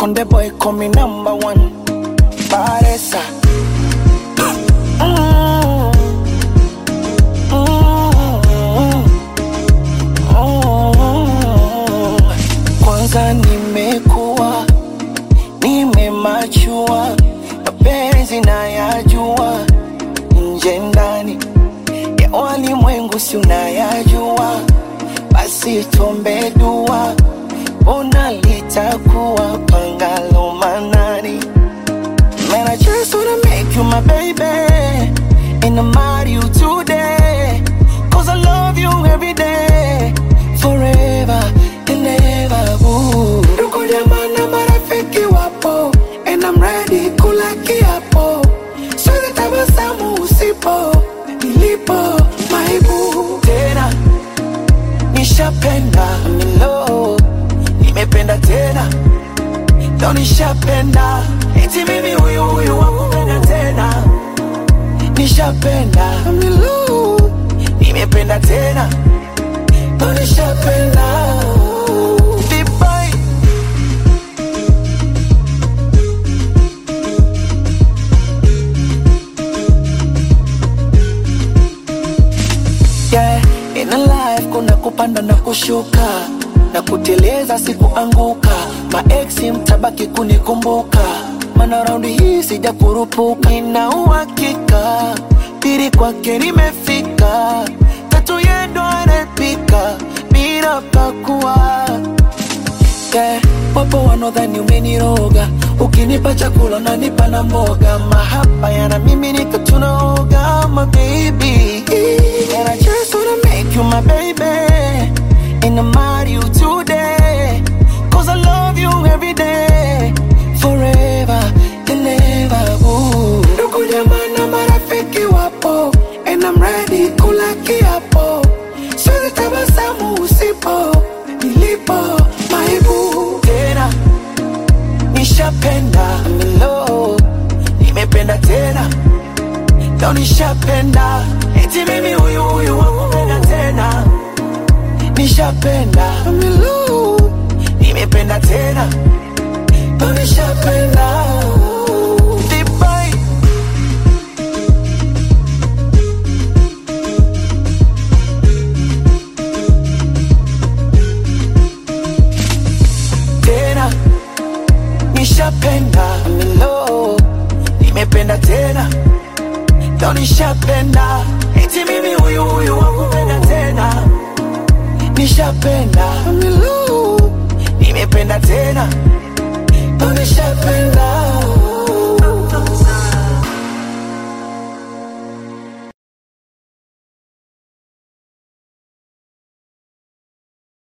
Konde boy call me number one. Paresa. Mm. Mm. Mm. Kwanza nimekuwa nimemachua, mapenzi nayajua, nje ndani ya walimwengu si unayajua, basi tuombe dua, ona litakuwa pangalo manani. Man, I just wanna make you my baby And I'm marry you today Cause I love you every day Forever and ever ooh. Ndugu jamaa na marafiki wapo And I'm ready kula kiapo Siwezi tabasamu usipo Nilipo maibu Tena nishapenda I'm in love Nimependa tena ndo nishapenda eti mimi huyu huyu wakupenda tena nishapenda milu nimependa tena ndo nishapenda Vibai. yeah, in a life kuna kupanda na kushuka na kuteleza sikuanguka maeksi mtabaki kunikumbuka mana raundi hii sija kurupuka nina uhakika pili kwake limefika tatu yendo anapika bila pakua yeah. Wapo wanaodhani umeniroga, ukinipa chakula nanipa na mboga, mahaba yana mimi nika tunaoga, my baby. And I just wanna make you my baby, and I'm marry you today, cause I love you every day, forever and ever. Ooh. Ndugu jamaa na marafiki wapo, and I'm ready kula kiapo, siwezi tabasamu usipo, nilipo maibu tena nishapenda I'm in love nimependa tena ndo nishapenda eti mimi huyu huyu wakupenda tena nishapenda I'm in love nimependa tena ndo nishapenda Vibai. tena nishapenda I'm in love nimependa tena ndo nishapenda eti mimi huyu huyu